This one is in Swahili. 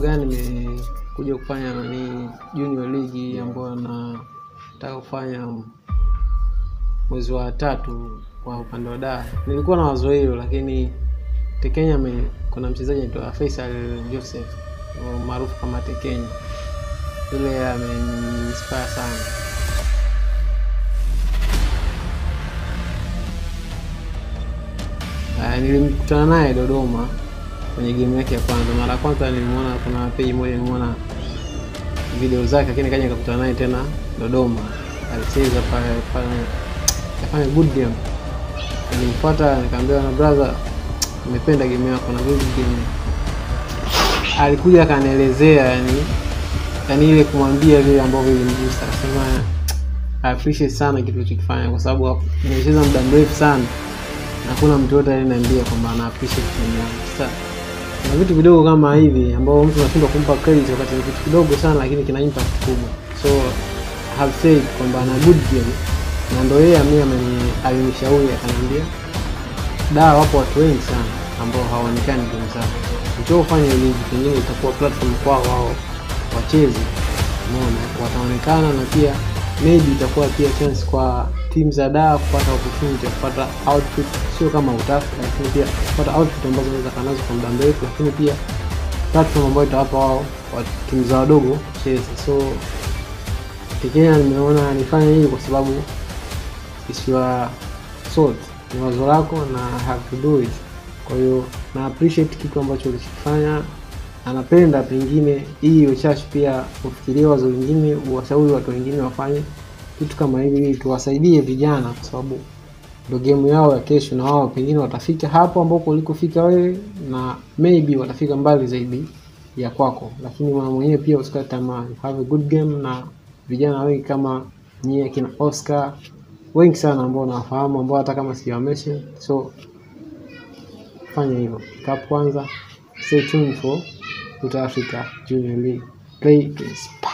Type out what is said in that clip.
gani nimekuja kufanya ni junior league ambayo nataka kufanya mwezi wa tatu kwa upande wa Dar. Nilikuwa na wazo hilo, lakini Tekenya ame, kuna mchezaji anaitwa Faisal Joseph maarufu kama Tekenya, yule ameniinspire sana. Uh, nilimkutana naye Dodoma kwenye game yake ya kwanza. Mara ya kwanza nilimwona, kuna page moja nilimwona video zake, lakini kaja nikakutana naye tena Dodoma, alicheza pale pale, kafanya good game. Nilimfuata nikamwambia, na brother, nimependa game yako na good game. Alikuja akanielezea, yani yani ile kumwambia vile ambavyo ilimgusa, akasema I appreciate sana kitu ulichokifanya kwa sababu nimecheza muda mrefu sana na hakuna mtu yote aliniambia kwamba ana appreciate game yangu. Sasa na vitu vidogo kama hivi ambao mtu anashindwa kumpa credit wakati ni kitu kidogo sana, lakini kina impact kubwa. So I have said kwamba ana good game, na ndio yeye mimi ameni alinishauri akaniambia, da, wapo watu wengi sana ambao hawaonekani game zao, ukiofanya ligi pengine itakuwa platform kwao wao wacheze, umeona, wataonekana na pia maybe itakuwa pia chance kwa timu za daa kupata opportunity ya kupata outfit, sio kama utafuta, lakini pia kupata outfit ambazo wanaweza kanazo kwa muda mrefu, lakini pia platform ambayo itawapa wao wa timu za wadogo kucheza. So Tekenya nimeona nifanye hii kwa sababu it's your thought, ni wazo lako na have to do it. Kwa hiyo na appreciate kitu ambacho ulichokifanya, anapenda pengine hii uchashi pia ufikirie wazo lingine, uwashauri watu wengine wafanye kitu kama hivi ili tuwasaidie vijana, kwa sababu ndio game yao ya kesho, na wao pengine watafika hapo ambapo ulikofika wewe, na maybe watafika mbali zaidi ya kwako, lakini mwana mwenyewe pia usikate tamaa, have a good game. Na vijana wengi kama nyie kina Oscar wengi sana ambao nawafahamu ambao hata kama sijawameshi, so fanya hivyo kap kwanza, stay tuned for South Africa Junior League play please.